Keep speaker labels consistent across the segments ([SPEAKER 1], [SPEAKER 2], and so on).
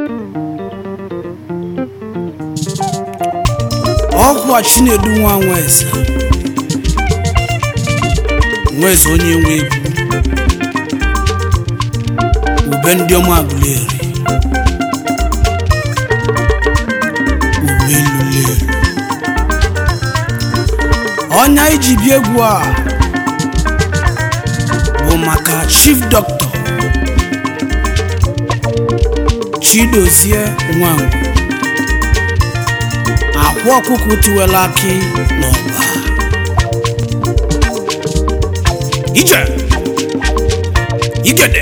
[SPEAKER 1] ọkwa chinedu nwa nweze nweze onye nwe egwu ube ndị ọma agụleri ube lulelu ọnya iji bịa egwu a bụ maka chief doctor chidozie nwangwu akwa ọkụkụ tiwela akị n'ọba ije igede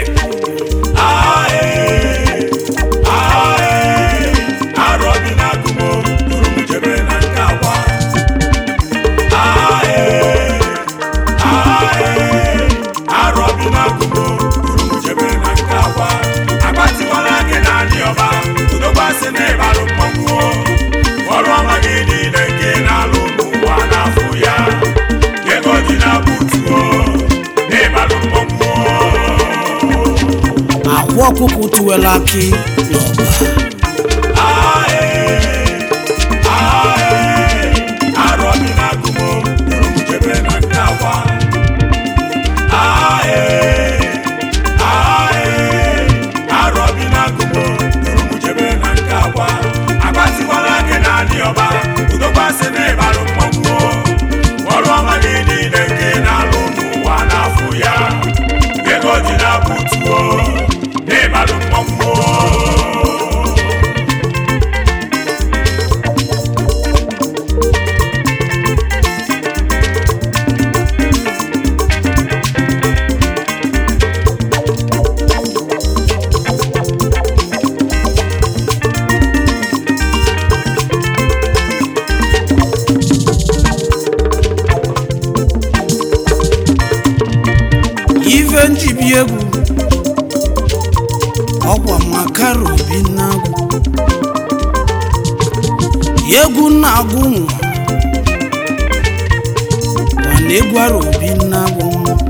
[SPEAKER 2] ọrụ ọma gị niile nke na-alụ n'ụwa n'afọ ya ego dị na butuo n'ịbalụ mmọnwụ
[SPEAKER 1] akwa ọkụkụ tiwela akị n'ọba
[SPEAKER 2] arọ dị na-agụmo duru m jebe na nke akwa arọ dị na-agụmo duru m jebe na nke akwa agbatikwala gị naanị ọba udokwasị na ịbalụ mmọnwụ ọrụ ọma gị niile nke na-alụ n'ụwa n'afọ ya ego dị na butuo n'ịbalụ mmọnwụ
[SPEAKER 1] ife njibi egwu ọkwa makara obi na-agwụ egwu na-agwụ nwa mana egwu ara obi na-agwụ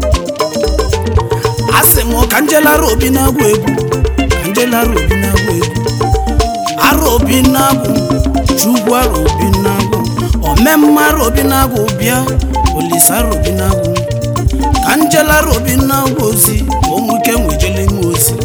[SPEAKER 1] a sị m ka njelara obi na-agwụ egwu ka njelara obi na-agwụ egwu ara obi na-agwụ chukwu ara obi na-agwụ omemma ara obi na-agwụ bịa olise ara obi na-agwụ ka njelara obi na-agwa ozi ka o nwike nwejele nwe ozi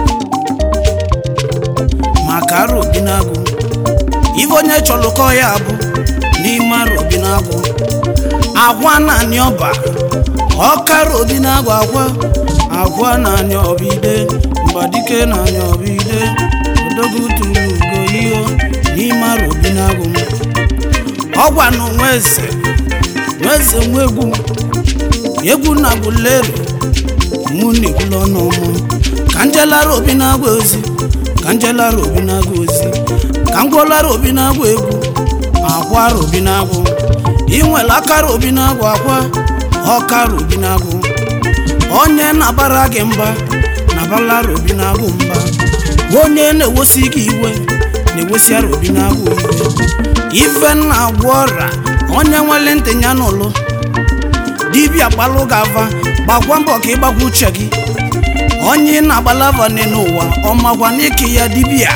[SPEAKER 1] maka ara obi na-agụ ife onye chọlụkọ ya bụ n'ime ara obi na-agụ agwa naanị ọba ọkara obi na-agụ agwa agwa naanị ọba ide mgbadike naanị ọba ide odogo turu ugo ihe n'ime ara obi na-agụ ọgwa na nweze nweze nwa egwu egwu na agwụleri mụ na egwula ọnụ ọmụ ka njelara obi na-agwa ozi ka njelara obi na-agwa ozi ka ngwolara obi na-agwa egwu akwara obi na-agwụ inwere akara obi na-agwa akwa ọkara obi na-agwụ onye na-abara gị mba na-abalara obi na-agwụ mba onye na-ewosi gị iwe na-ewesiara obi na-agwụ iwe ife na-agwọ ọra onye nwere ntị ya n'ụlọ dibịa gbalụ gị ava gbakwa mbọ ka ịgbakwa uche gị onye ị na-agbala ava n'ụwa ọmakwa n'ike ya dibịa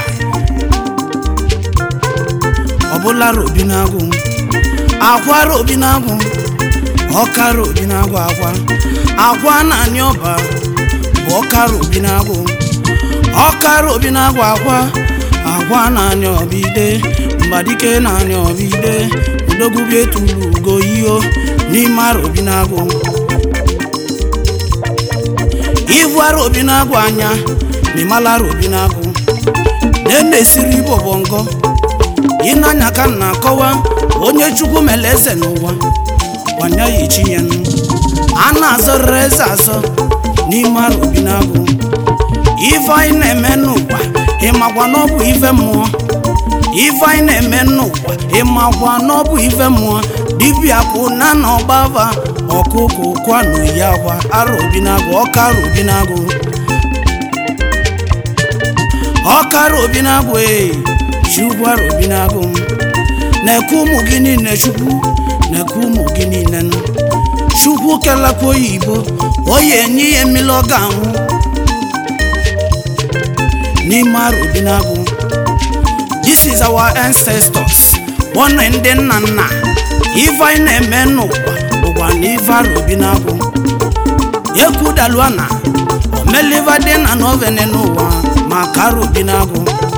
[SPEAKER 1] ọbụlara obi na-agwụ akwara obi na-agwụ ọkara obi na-agwụ akwa akwa naanị ọba bụ ọkara obi na-agwụ ọkara obi na-agwụ akwa akwa naanị ọba ide mgbadike naanị ọba ide udogwubi etulu ugo iyo n'ime ara obi na-agwụ ivu ara obi na-agwụ anya ma ịmala ara obi na-agwụ na-esiri ibo bọngọ ịnanya ka m na-akọwa onye chukwu mere eze n'ụwa kwanya ya echi ya nụ a na-azọrịrị eze azọ n'ime ara obi na-agwụ ife anyị na-eme n'ụwa ịmakwa na ọ bụ ife mmụọ ife anyị na-eme n'ụwa ịmakwa na ọ bụ ife mmụọ dibịa kwụ na na ọgbava ọkụkụ kwanụ ya akwa ara obi na-agwụ ọkara obi na-agwụ ọkara obi na-agwụ ee chukwu ara obi na-agwụ m na-eke ụmụ gị niile chukwu na-eke ụmụ gị niile nụ chukwu kelakwa oyibo oyi enye ihe mmiri ọ ga-anwụ n'ime ara obi na-agwụ this is our ancestors bọna ndị nna nna ife anyị na-eme n'ụwa bụkwa na ife arobi na-agwụ ekwudaluana omeliva dị na novene n'ụwa maka arobi na-agwụ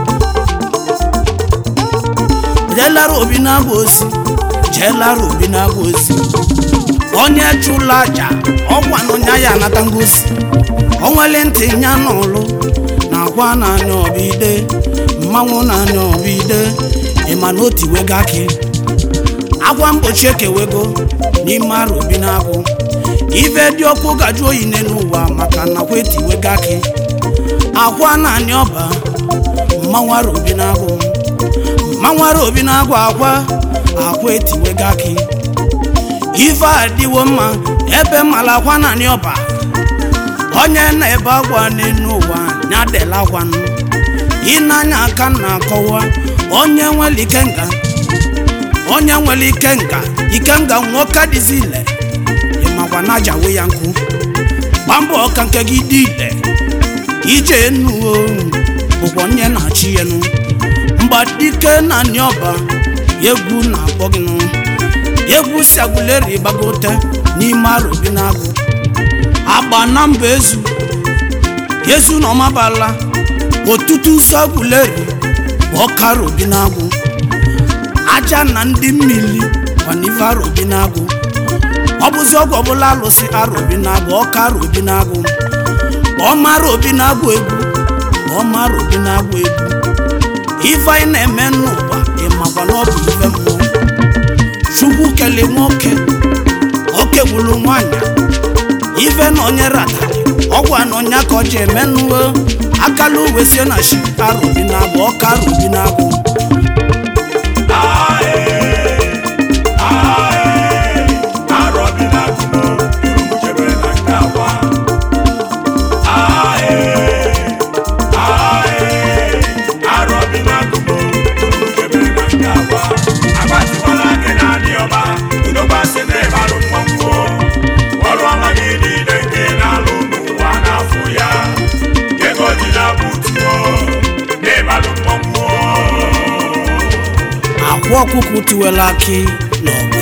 [SPEAKER 1] jelara obi na-agwụ ozi jelara obi na-agwụ ozi onye chụla aja ọgwa na onye ya anata ngozi onwele ntị nya n'ụlụ na agwa na-anya ọbide mmanwụ na-anya ọbide ịma na otiwego akị agwa mgbochi ekewego n'ime arụ obi na-agwụ ife dị ọkụ gaju oyi n'ụwa maka nakwa etiwego akị agwa na-anya ọba mmanwụ arụ obi na-agwụ mmanwụ arụ obi na-agwụ akwa akwa etiwego akị ife adịwo mma ebe mala akwa naanị ọba onye na-ebe agwa n'elu ụwa ya dela agwanụ ịnanya aka na-akọwa onye nwere ikenga onye nwere ikenga ikenga nwoke dịzi ile ịmakwa na ajawe ya nkụ gba mbọ ọka nke gị dị ile ije enuo bụkwa onye na-achị enu mgbadike naanị ọba egwu na-akpọ gị nụ egwu si agụleri gbagote n'ime arobi na-agụ agba na mba ezu ezu na ọmabala otutu nsọ agụleri bụ ọka arobi na-agụ aja na ndị mmiri kwanife arobi na-agụ ọ bụzi ọgwụ ọbụla alụsị arobi na-agụ ọka arobi na-agụ ọma arobi na-agụ egwu ọma arobi na-agụ egwu ife anyị na-eme n'ụwa ịmakwa na ọ bụ ife mmụọ chukwu kele nwoke oke gburu nwanyị ife na onye ratara ọgwa na onye ka ọ ji emenụo akala uwe sie na shi arobi na-agụ ọka arobi na-agụ akwa ọkụkụ tiwela akị n'ọgba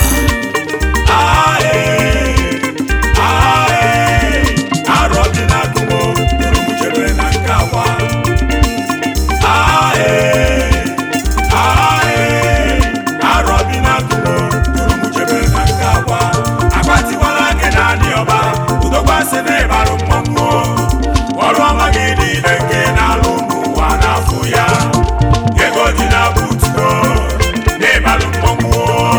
[SPEAKER 2] ọrụ ọma gị niile nke na-alụ n'ụwa n'afọ ya ego dị na butuo n'ịbalụ mmọnwụ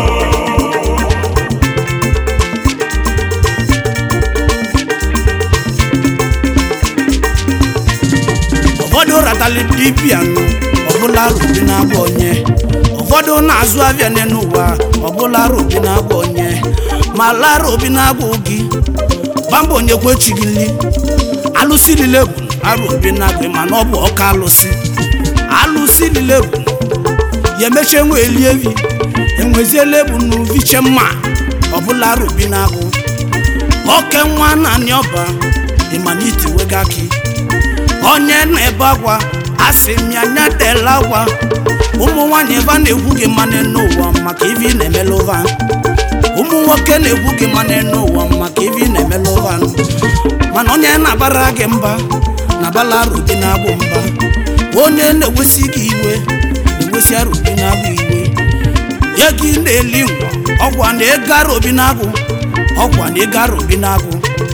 [SPEAKER 1] ụfọdụ ratali dibịa nụ ọbụla robi na-agba onye ụfọdụ na-azụ abịa n'ụwa ọbụla robi na-agba onye ma lara obi na-agba gị gbamba onye kwechi gị nri alụsị lile bụ arụ obi na-agba mana ọ bụ ọka alụsị alụsị lile bụ ya emechie nwe eli evi enweziela ebu n'uviche mma ọbụla arụ obi na-agụ oke nwa naanị ọba ịmanite wega akị onye na-ebe akwa asị m ya nya tela akwa ụmụ nwaanyị ebe a na-egwu gị mmanụ n'ụwa maka ivi na-emela ụva ụmụ nwoke na-egwu gị mmanụ n'ụwa maka ivi na-emela ụva mana onye na-abara gị mba na-abala arobi na-agbụ mba onye na-ewesi gị iwe na-ewesi arobi na-agbụ iwe ya gị na-eli ngwa ọgwa na ego arobi na-agụ ọgwa na ego arobi na-agụ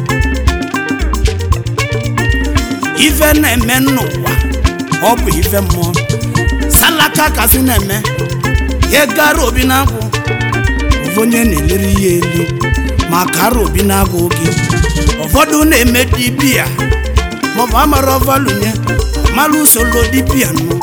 [SPEAKER 1] ife na-eme n'ụwa ọ bụ ife mmụọ salaka kasị na-eme ya gara obi na-agwụ ụfọdụ onye na-eleri ya elu ma kara obi na-agwụ oge ụfọdụ na-eme dibia maọbụ amara ọvalunye mara usoro dibia nụ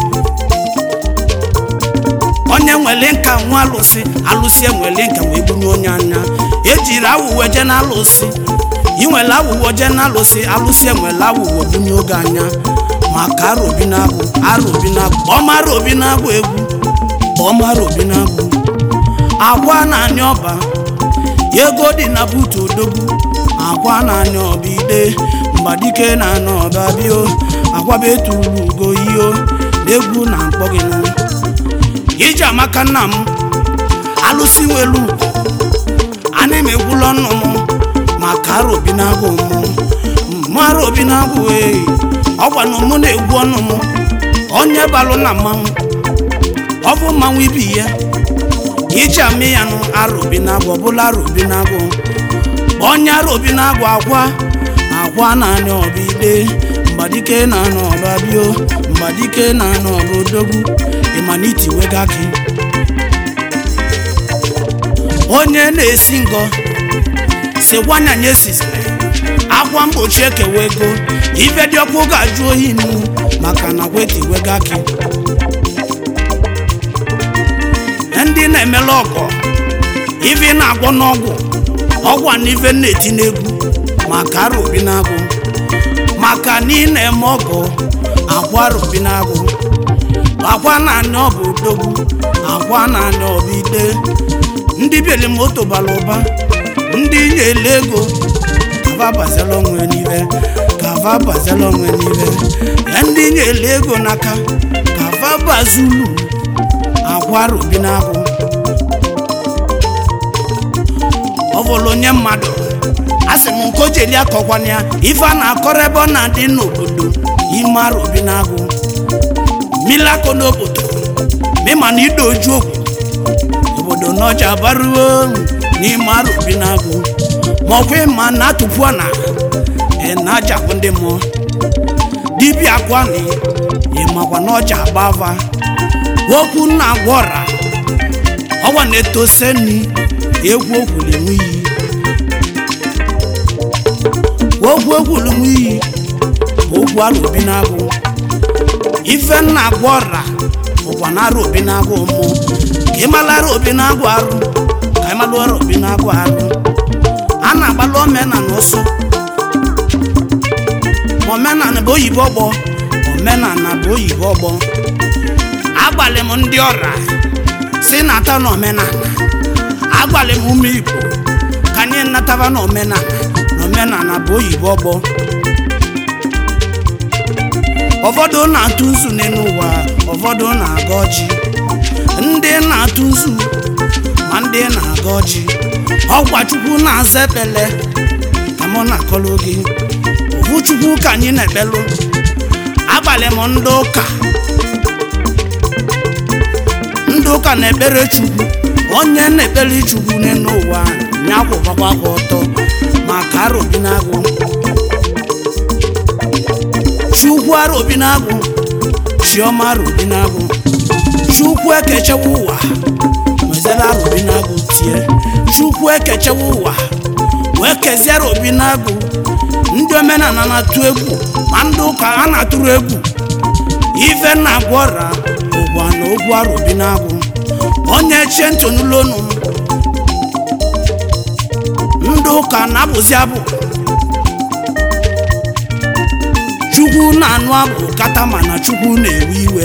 [SPEAKER 1] onye nwere nka nwa alụsị alụsị enwere nka wee gbunye onye anya ejiri awụwe je na alụsị ị nwere awụwo je na alụsị alụsị enwere awụwo bunye oge anya maka arobi na-agwụ arobi na-agwụ ọmara obi na-agwụ egwu ọmara obi na-agwụ agwa na-anya ọba ego dị na butu odogwu agwa na-anya ọba ide mgbadike na-anya ọba bio agwaba etulu ugo iyo na egwu na mkpọ gị nụ iji amaka nna m alụsị nwelu ugwu ana m egwula ọnụ m maka ara obi na-agụ m mụ ara obi na-agụ ee ọgwa na mụ na-egwu ọnụ m onye balụ na mmanwụ ọ bụ mmanwụ ibi ya iji amị ya nụ ara obi na-agụ ọbụla ara obi na-agụ onye ara obi na-agụ agwa agwa naanị ọba ide mgbadike na-anọ ọba bio mgbadike na-anọ ọba odogwu ịmaniti wega gị onye na-esi ngọ si gwanya nye sisiri akwa mgbochi ekewa ego ife dị ọkụ ga-ajụ oyi nnu maka na kweti wega gị ndị na-emela ọgọ ife na-agwọ n'ọgwụ ọgwụ na ife na-eti n'egwu maka ara obi na-agụ maka na ị na-eme ọgọ agwa ara obi na-agụ agwa naanị ọ bụ odogwu agwa naanị ọ bụ ide ndị bịara moto bara ụba ndị nyere ego kava bazela onwe n'ive kava bazela onwe n'ive ya ndị nyere ego n'aka kava bazulu agwa ara obi na-agụ ọ bụrụ onye mmadụ a sị m nke o jeli akọkwana ya ife a na-akọrọ ebe ọ na-adị n'obodo ime ara obi na-agụ mmiri akọ n'obodo mịma na ide oju okwu obodo n'ọja baruo n'ime ara obi na-agụ ma ọkwa ịma na atụpụ na ị na-ajakwu ndị mmụọ dibịa kwani ịmakwa n'ọja agbava okwu nna agwa ọra ọgwa na-etoseni egwu okwuli nwe iyi okwu okwuli nwe iyi okwu ara obi na-agụ ife nna agwa ọra bụkwa na ara obi na-agụ mmụ ka ịmala ara obi na-agụ arụ ka ịmalụ ara obi na-agụ arụ a na-agbalụ omenala ọsọ omenala bụ oyibo ọgbọ omenala bụ oyibo ọgbọ agbalị m ndị ọra si nata na omenala agbalị m ụmụ igbo ka anyị nataba na omenala na omenala bụ oyibo ọgbọ ụfọdụ na-atụ nzu n'elu ụwa ụfọdụ na-aga ọjị ndị na-atụ nzu ma ndị na-aga ọjị ọgwa chukwu na-aza ekpele ka mụ na-akọrọ gị ofu chukwu ka anyị na-ekpelụ agbalị m ndị ụka ndị ụka na-ekpere chukwu onye na-ekpere chukwu n'elu ụwa nyakwụkwakwa aka ọtọ maka ara obi na-agụ chukwu ara obi na-agụ chiọma ara obi na-agụ chukwu ekechewa ụwa wezere ara obi na-agụ tie chukwu ekechewa ụwa wee kezie ara obi na-agụ ndị omenala na-atụ egwu ma ndị ụka a na-atụrụ egwu ife na-agwọ ọra ụgwa na ogwu ara obi na-agụ onye chie ntị n'ụlọnu ndị ụka na-abụzi abụ chukwu na-anụ abụ kata mana chukwu na-ewe iwe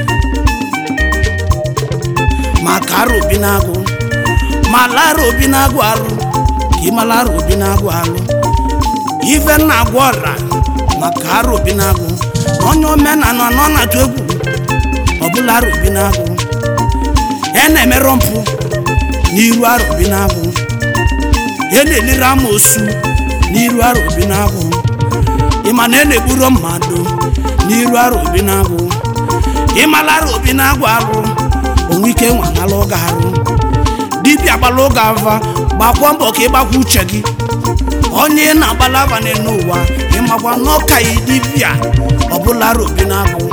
[SPEAKER 1] maka ara obi na-agụ ma lara obi na-agụ arụ ka ịmala ara obi na-agụ arụ ife na-agwọ ọra maka ara obi na-agụ na onye omenala nọ na-atụ egwu ọbụla ara obi na-agụ e na-emerụ mpụ n'iru ara obi na-agụ e na-elere amoosu n'iru ara obi na-agụ ịma na e na-egburo mmadụ n'iru ara obi na-agụ ịmala ara obi na-agụ arụ onwe ike nwanala ụga arụ dibịa gbala ụga ava gbakwa mbọ ka ịgbakwa uche gị onye ị na-agbala ava n'elu ụwa ịmakwa n'ọka yi dibịa ọbụla ara obi na-agụ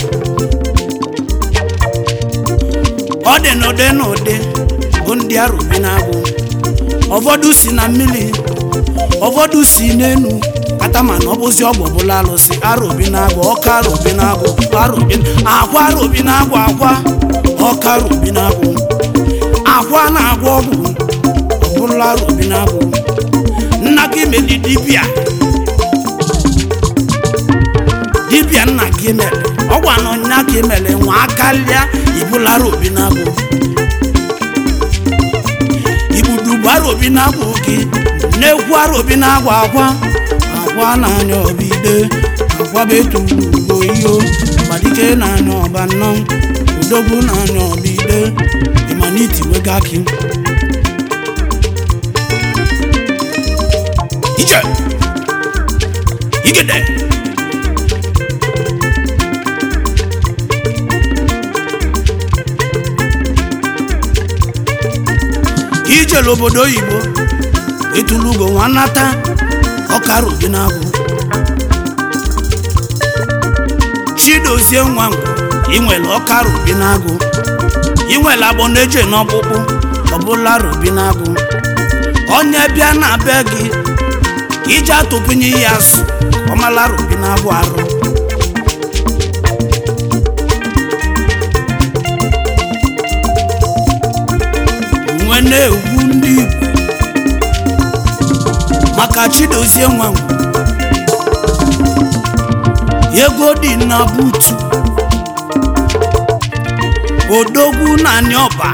[SPEAKER 1] ọ dị n'ụdị n'ụdị bụ ndị ara obi na-agụ ụfọdụ si na mmiri ụfọdụ si n'enu kata mana ọ bụzi ọgwụ ọbụla alụsị ara obi na-agụ ọka ara obi na-agụ ara obi akwa ara obi na-agụ akwa ọka ara obi na-agụ akwa na-agwọ ọgwụ ọbụla ara obi na-agụ nna gị meli dibịa dibịa nna gị mere ọgwa na ọnya gị mere nwa akarịa ibulara obi na-agụ ibudubu ara obi na-agụ gị na-egwu ara obi na-agụ akwa akwa na-anya ọbide akwa betulugo iyo gbadike na-anya ọba nnọọ odogwu na-anya ọbide ịmana itiwego akị ije igede ijele obodo oyibo etulugo nwanata ọkara obi na-agụ chidozie nwa ngwo inwere ọkara obi na-agụ inwere agbọ na-eje n'ọkpụkpụ ọbụla robi na-agụ onye bịa na be gị ije atụpụnye ya asụ ọmala robi na-agụ arụ nwe na-egwu ndị igbo maka chidozie nwa ngwo ego dị na butu odogwu na ọba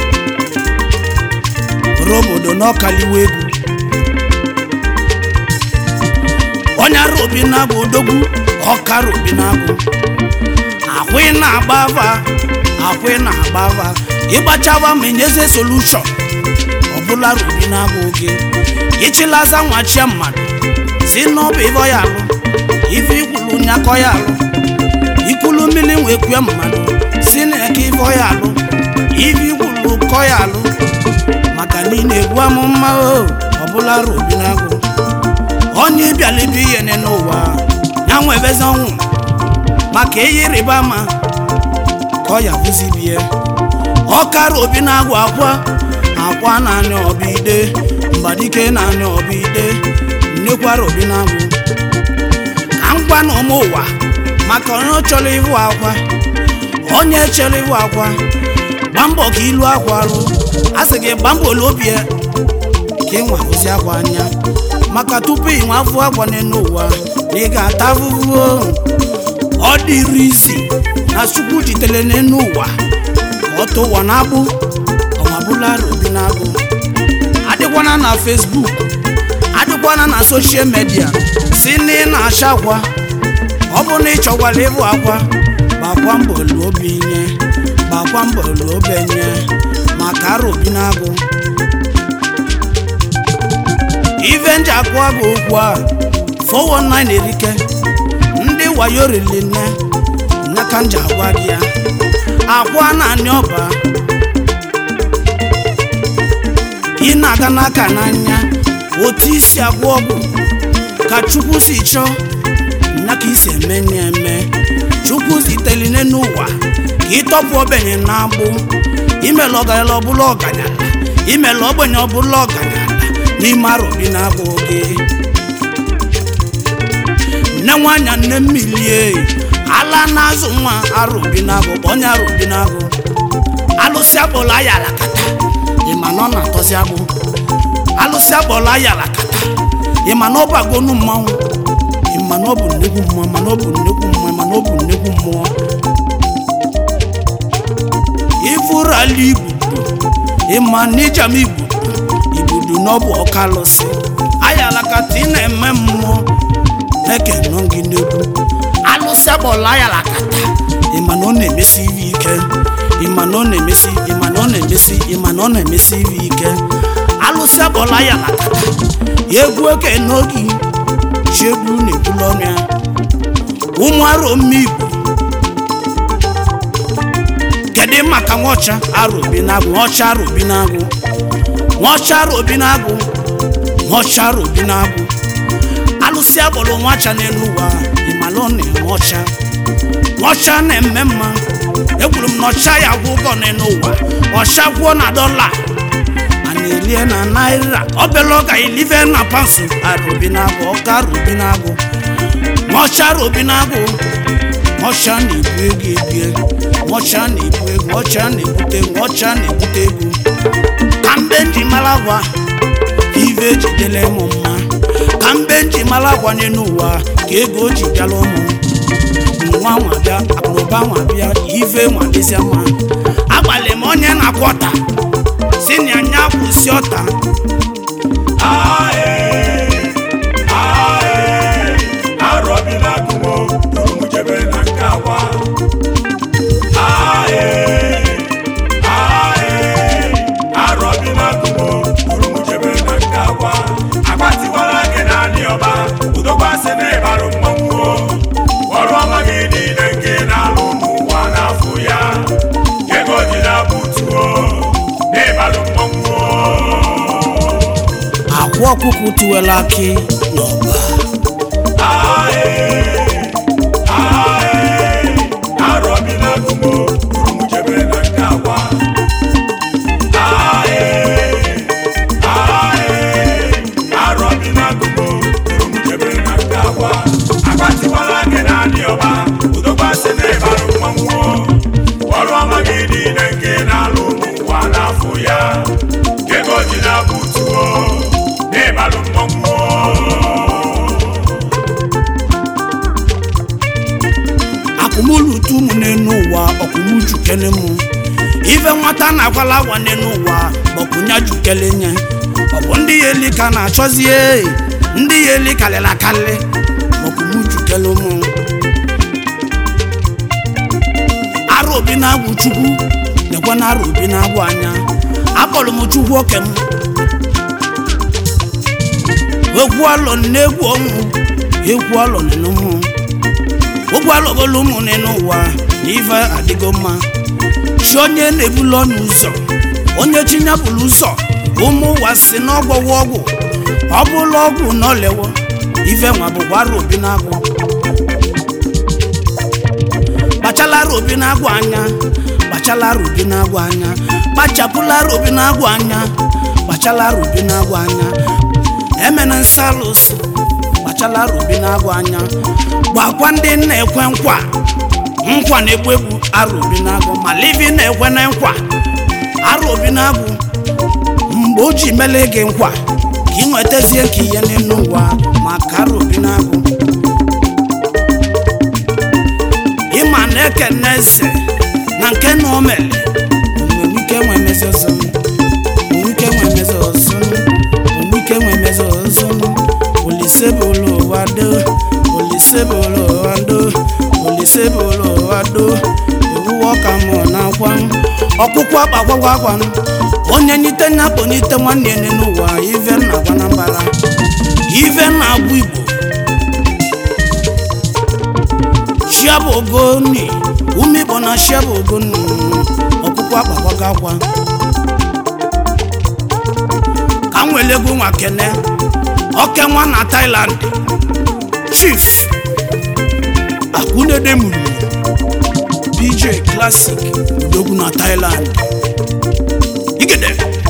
[SPEAKER 1] robodo n'ọkaliwa egwu onye ara obi na-agụ odogwu ọkara obi na-agụ ahụ ị na-agba ava ahụ ị na-agba ava ịgbachava ma enyeze solushọn ọbụla robi na-agụ oge ịchịlaza nwachie mmadụ si n'ọbụ ife ya alụ ife ikwulu nyakọ ya alụ ikulu mmiri wee kwue mmadụ si na eke ife ya alụ ife ikwulu kọ ya alụ maka niile egwu amụma o ọbụla robi na-agụ onye bịala ibe ihe ne n'ụwa ya nwebezi ọnwụ maka ihe ịrịba ama ka ọ ya bụzi bie ọkara obi na-agwụ akwa akwa naanị ọbide mgbadike naanị ọbide nnekwara obi na-agwụ ka m gwa na ụmụ ụwa maka onye chọrọ ịhụ akwa onye chere ịhụ akwa gba mbọ ka ilu akwa alụ a sị gị gba mbọ obi ya ka ị nwa hụzi akwa anya maka tupu ị nwa afụ akwa n'elu ụwa na ị ga-ata ahụhụ ọ dịrị isi na chukwu jitere n'elu ụwa ka ọ tụ ụwa na-agbụ ọmabụla obi na-agbụ adịkwana na fesbuk adịkwana na soshal midia si na ị na-acha akwa ọ bụ na ị chọkwara ịbụ akwa gbakwa mbọ luo obi nye gbakwa mbọ luo obe nye maka ara obi na-agụ ife nji akụwa gị okwu a 419 erike ndị wayo rili nne nyaka nji agwa gị ya akwa naanị ọba ị na-aga n'aka n'anya otu isi agwọ ọgwụ ka chukwu si chọọ nyaka isi eme nye eme chukwu ziteline n'ụwa ka ịtọpụ ogbenye na-agbụ imela ọgaranya ọbụla ọganyala imela ogbenye ọbụla ọganyala n'ime arụbi na-agba oge nne nwanyị nne mmilie ala na-azụ nwa arụbi na-agụ onye arụbi na-agụ alụsị akpọla ya alakata ịma na ọ na-atọzi agbụ alụsị akpọla ya alakata ịma na ọ bagonu mmanwụ ịma na ọ bụ nnekwu mmụọ mana ọ bụ nnekwu mmụọ mana ọ bụ nnekwu mmụọ ifurala igbudu ịma na ijam igbudu igbudu na ọ bụ ọka alụsị ayala kata ị na-eme mmụọ na-ekenọ gị n'egwu alụsị akpọla ayala kata ịma na ọ na-emesi ihe ike ịma na ọ na-emesi ịma na ọ na-emesi ịma na ọ na-emesi ihe ike alụsị akpọla ayala kata egwu oke n'oge chiegbu na-egbulu ọnụ ya ụmụ arọ mme igbo kedu maka nwaọcha arobi na-agụ nwaọcha arobi na-agụ nwaọcha arobi na-agụ nwaọcha arobi na-agụ alụsị agbọrọ nwacha n'elu ụwa ịmala ọ na-eme ọcha nwaọcha na-eme mma ekwuru m na ọcha ya gwụ ụgwọ n'elu ụwa ọcha gwụọ na dọla a na-elie na naira ọbela ọga ilive na pansụ arobi na-agụ ọka arobi na-agụ nwaọcha arobi na-agụ nwaọcha na-ebu ego ebie nwaọcha na-ebu ego nwaọcha na-ebute ego nwaọcha na-ebute ego ka mbe nji mara gwa ive ejidela ịmụ mma ka mbe nji mara gwa n'elu ụwa ka ego ji bịala ụmụ nwa nwa bịa akụnụba nwa bịa ive nwa dịzịa mma agbalị m onye na-akwọta si na anya kwụsị ọta
[SPEAKER 2] Ae, ae, arọbi na-agụmo duru m jebe na nke akwa. Ae,
[SPEAKER 1] ọwa ọkụkụ tiwela akị n'ọba
[SPEAKER 2] ego ji na butuo n'ịbalụ mmọnwụ
[SPEAKER 1] akụmụlutu ụmụ n'enu ụwa ọkụmujukele mụ ife nwata na-agwala agwa n'enu ụwa bọkụnya jukele nye ọ bụ ndị ya eli ka na-achọzie ndị ya eli kalịla akalị ọkụmujukele mụ arụ obi na-agwụ chukwu nekwe na arụ obi na-agwụ anya akpọrọ m chukwu oke m egwu alọ na-egwu ọnwụ egwu alọ nenu mụ ụgwọ alọgolo ụmụ n'ụwa na ife adịgo mma chi onye na-ebulu ọnụ ụzọ onye chinyapụrụ ụzọ ụmụ ụwa si n'ọgwọwa ọgwụ ọ bụla ọgwụ na olewo ife nwa bụkwa arụ obi na-agwụ kpachala arụ obi na-agwụ anya kpachala arụ obi na-agwụ anya kpachapụla arụ obi na-agwụ anya kpachala arụ obi na-agwụ anya emena nsalụsị kpachala arụ obi na-agwụ anya gbakwa ndị na-ekwe nkwa nkwa na-egbu egbu arụ obi na-agwụ ma livi na-ekwe na nkwa arụ obi na-agwụ mgbe o ji mele gị nkwa ka ị nwetazie nke ihe n'elu ụwa maka arụ obi na-agwụ ịma na ekene eze na nke na o mere onwere ike nwe emezi ọzọ onwere ike nwe emezi ọzọ onwere ike nwe emezi ọzọ olise bụ ụlọ ụwa do olise bụ ụlọ ụwa do olise bụ ụlọ ụwa do ewuwe ọka mụ na akwa ọkpụkpụ akpagwagwa akwa onye nyite nya kponyite nwanne ya n'ụwa ive na agwa na mbara ive na agwa igbo shiabụ ogoni ume igbo na shiabụ ogoni ọkpụkpụ akpagwaga akwa ka m wele egwu nwa kene oke nwa na Thailand chief akunede muru dj classic udogwu na Thailand igede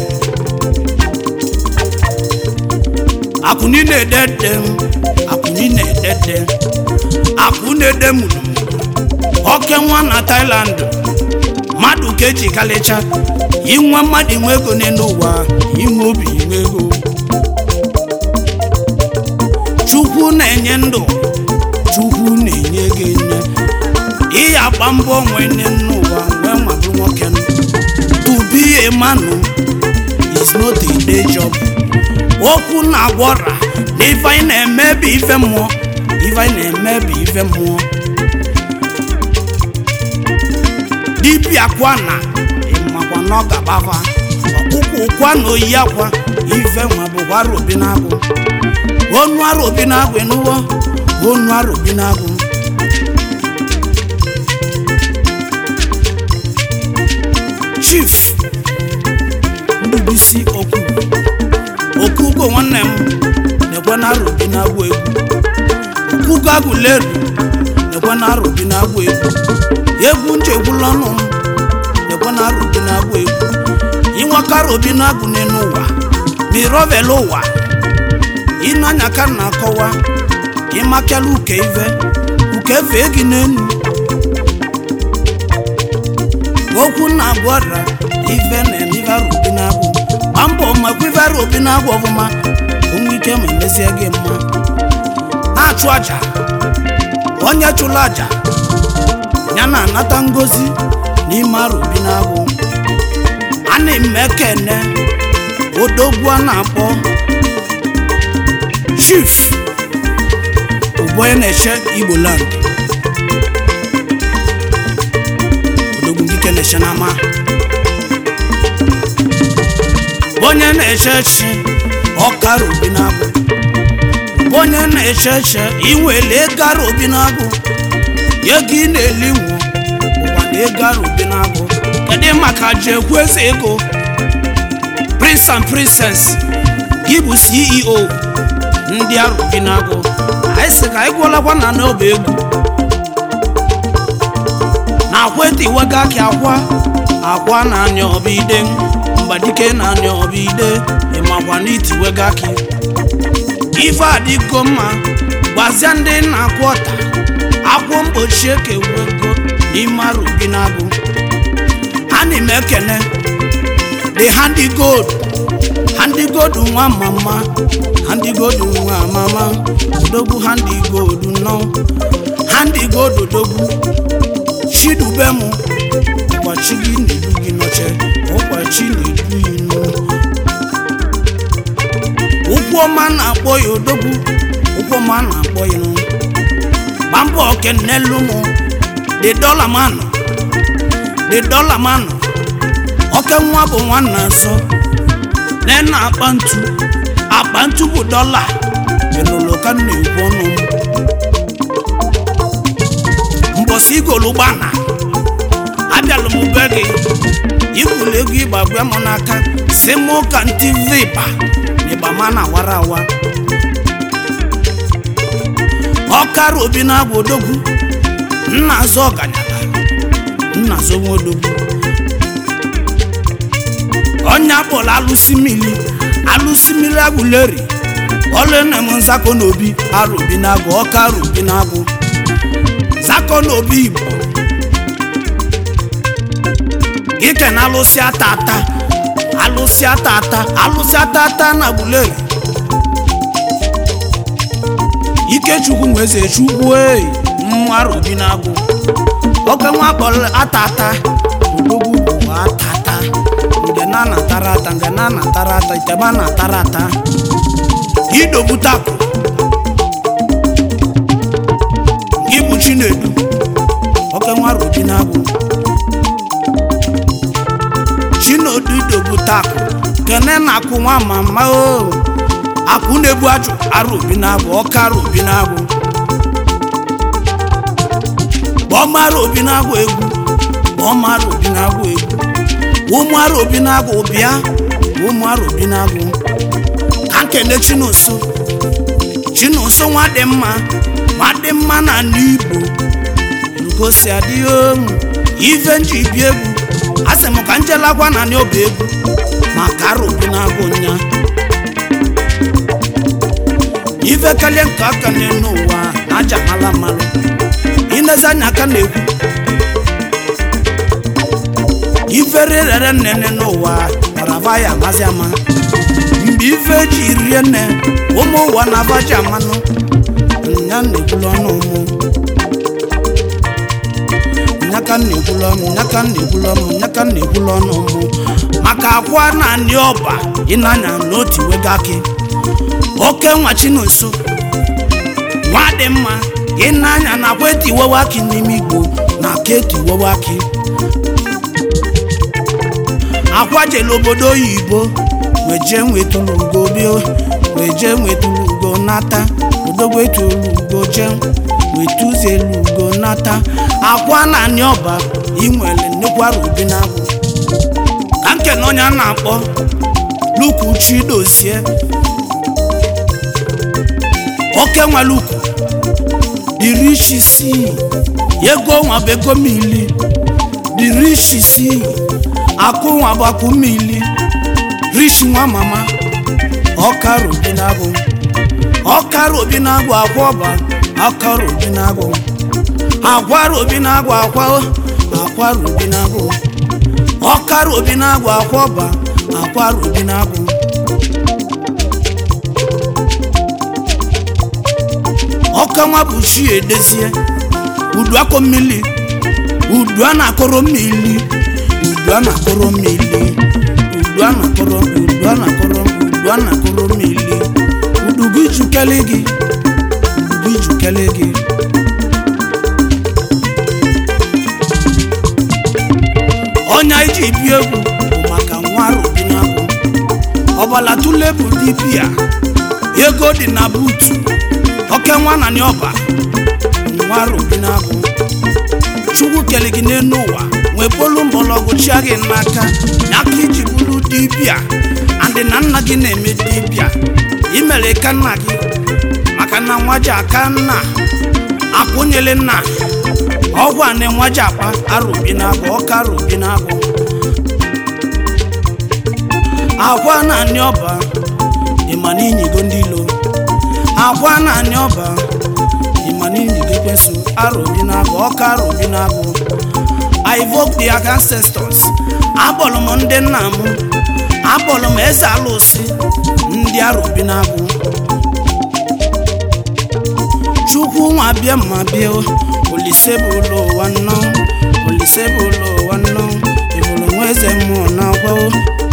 [SPEAKER 1] akụni na-edede akụni na-edede akụnede muru oke nwa na Thailand mmadụ ka eji kalịcha inwe mmadụ inwe ego n'elu ụwa inwe obi inwe ego chukwu na-enye ndụ chukwu na-enye gị nne ihe agba mbọ onwe nne n'ụwa wee nwabụ nwoke to be a man is not a day job okwu na-agwọra na ife anyị na-eme bụ ife mmụọ ife anyị na-eme bụ ife mmụọ dibịa kwa na ịmakwa na ọ ga-agbava ọkpụkpụ kwa na oyi akwa ife nwa bụkwa arobi na-agụ onu arobi na-agụ enuwo onu arobi na-agụ chief ndubuisi okwu okugo nwanne m na-ekwe na arobi na-agụ egwu okugo agụleru na-ekwe na arobi na-agụ egwu egwu nchegbula ọnụ m na-ekwe na arobi na-agụ egwu inwekara obi na-agụ n'elu ụwa ma ịrọvela ụwa ịnanya ka na-akọwa ịmakela uke ive uke fee gị n'elu okwu na-agụ ọra ive na-eme ive arụ obi na-agụ gba mbọ makwa ive arụ obi na-agụ ọfụma onwe ike ma emezie gị mma na-achụ aja onye chụrụ aja ya na-anata ngozi n'ime arụ obi na-agụ a na-eme ekene odogwu a na-akpọ chief bụ onye na-eche igbo land odogwu dike na-eche n'ama onye na-eche chi ọkara obi na-agụ onye na-eche eche inwele ego ara obi na-agụ ego ị na-eli nwụ ụwa na ego ara obi na-agụ kedu maka ji ekwu eze ego prince and princess gị bụ ceo ndị arụ gị na-agụ anyị sị ka anyị gwọlakwa na n'ọba egwu na akwa etiwega akị akwa akwa na-anya ọba ide mgbadike na-anya ọba ide ịmakwa na itiwega akị ife adịgo mma gwazia ndị na-akwụ ọta akwụ mgbochi ekewego n'ime arụ gị na-agụ ana m ekene the handi gold handi gold nwa mama handi gold nwa mama odogwu handi gold nọ handi gold odogwu chidubem ụkwachi gị na-edu gị nọche ụkwachi na-edu inu ụkwụ ọma na-akpọ ya odogwu ụkwụ ọma na-akpọ ya nụ gba mbọ kenelu mụ the dollar man the dollar man oke nwa bụ nwanna nso na na akpa ntu akpa ntu bụ dọla elolo ka m na-ekwu ọnụ m mbọsị igolu gbana abịalụ m be gị ikwulu ego ịgba gwa m n'aka si m ka ntị vipa na ịgba ma na awara awa ọkara obi na-agwa odogwu nna azụ ọganyala nna azụ nwa odogwu ọnya kpọrọ alụsị mmiri alụsị mmiri agwụleri ọlụna m nzakọ n'obi arụ obi na-agụ ọka arụ obi na-agụ zakọ n'obi igbo ike na alụsị ata ata alụsị ata ata alụsị ata ata na agwụleri ikechukwu nweze chukwu ei mmụ arụ obi na-agụ oke nwa kpọrọ ata ata odogwu bụ ata ata nke na anatara ata nke na anatara ata itebe anatara ata idobutapụ gị bụ chinedu oke nwa robi na-abụ chinedu idobutapụ kene na-akwụ nwa mama o akwụ na-ebu ajụ arụ obi na-abụ ọka arụ obi na-abụ gbọmara obi na-agụ egwu gbọmara obi na-agụ egwu ụmụara obi na-agụ bịa ụmụara obi na-agụ ka nkene chinonso chinonso nwa dị mma nwa dị mma na ala igbo lugosi adịghị omu ife nji bi egwu a sị m ka njelakwa na ndị ọba egwu maka ara obi na-agụ nya ife kalie nke aka n'ụwa na aja mala mmalụ inezi anya aka na-ekwu ifere rere nnene n'ụwa ọrava ya amazi ama mgbe ife ji rie nne ụmụ ụwa na-abaji amanụ nya na-ekwulu ọnụ ụmụ nyaka na-ekwulu ọnụ nyaka na-ekwulu ọnụ nyaka na-ekwulu ọnụ ụmụ maka akwa na anị ọba ịnanya n'otu wega akị oke nwa chinonso nwa dị mma ịnanya na akwa etiwewe akị n'ime igbo na aka etiwewe akị akwajela obodo oyibo weje nwetulugo bio weje nwetulugo nata odogbo etulugo je wetuzelugo nata akwa na anị ọba inwere nnukwu arụ obi na-agwụ ka nke na onye a na-akpọ luku chidozie oke nwa luku dịrị isi si ego nwa bụ ego mili dịrị isi si akụ nwa bụ akụ mmili rich nwa mama ọkara obi na-agụ ọkara obi na-agụ akwa ọba ọkara obi na-agụ akwara obi na-agụ akwa akwara obi na-agụ ọkara obi na-agụ akwa ọba akwara obi na-agụ ọkanwa bụ chi edezie udu akọ mmiri udu a na-akọrọ mmiri udu a na-akọrọ mmiri udu a na-akọrọ udu a na-akọrọ udu a na-akọrọ mmiri udu gị jukele gị udu gị jukele gị ọnya iji bi egwu bụ maka nwa arobi na-abụ ọbala tule bụ dibia ego dị na buutu oke nwa na ọba nwa arobi na-abụ chukwu kele gị n'elu ụwa nwee bolu mgbọrọgwụ chia gị n'aka ya ka iji bụrụ dibia and ndị na nna gị na-eme dibịa imere ka nna gị maka na nwa ji aka nna akwụnyere nna ọgwụ a na nwa ji akpa arụbi na-agụ ọka arụbi na-agụ agwa naanị ọba ịma na inyigo ndị ilo agwa naanị ọba ịma na inyigo ekwensu arụbi na-agụ ọka arụbi na-agụ I evoke the ancestors akpọrọ m ndị nna m akpọrọ m eze alụsị ndị arụbi na-agụ chukwu nwa bịa ma bịa olise bụ ụlọ ụwa nnọọ olise bụ ụlọ ụwa nnọọ ịbụrụ nwa eze mmụọ na agwa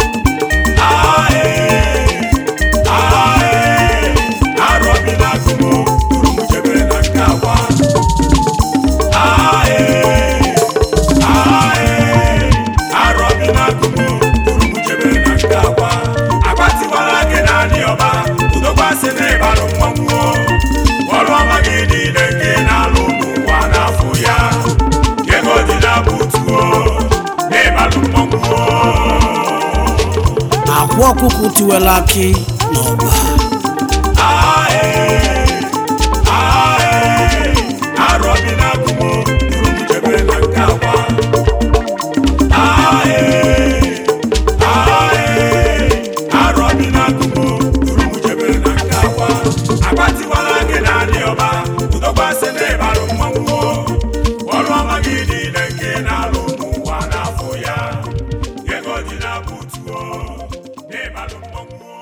[SPEAKER 1] akwa ọkụkụ tiwela akị n'ọgba
[SPEAKER 2] Ego dị na butuo n'ịbalụ mmọnwụ